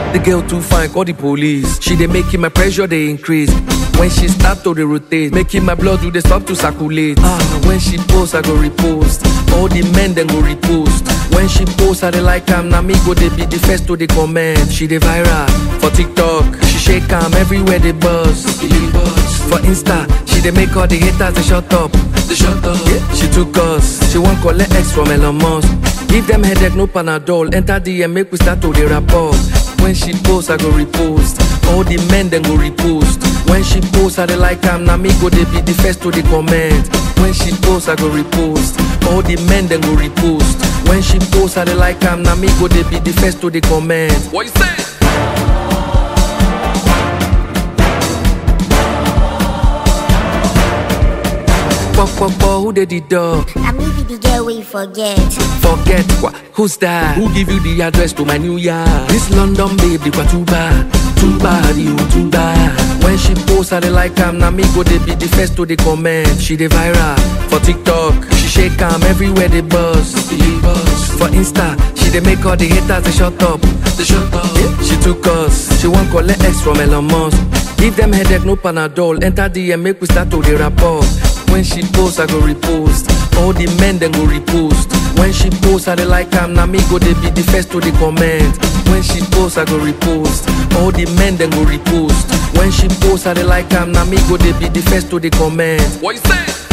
The girl too fine, call the police. She dey making my pressure dey increase. When she start to dey rotate, making my blood do dey stop to circulate. Ah, when she post, I go repost. All the men then go repost. When she post, I dey like am. Na me go dey be the first to dey comment. She dey viral for TikTok. She shake am everywhere they buzz. For Insta, she dey make all the haters dey shut up. They shut up. Yeah, she took us. She wan collect X from Elon Musk. Give them headache, no Panadol. Enter DM, make we start to dey rapport. When she post, I go repost. All the men then go repost. When she post, I dey like am. Na me go dey be the first to dey comment. When she post, I go repost. All the men then go repost. When she post, I dey like am. Na me go dey be the first to dey comment. What you say? Fuck, fuck, fuck, who did the dog? I may be the girl we forget. Forget what? Who's that? Who give you the address to my new yard? This London babe, they too bad, too bad, you too bad. When she post, I dey like am. Na me go dey be the first to dey comment. She dey viral for TikTok. She shake am everywhere they buzz. For Insta, she dey make all the haters they shut up. They shut up. Yeah, she took us. She wan collect X from Elon Musk. Give them headache, no Panadol. Enter DM, make we start to dey rapport. When she post, I go repost. All the men then go repost. When she post, I dey like am. Na me go dey be the first to dey comment. When she post, I go repost. All the men then go repost. When she post, I dey like am. Na me go dey be the first to dey comment. What you say?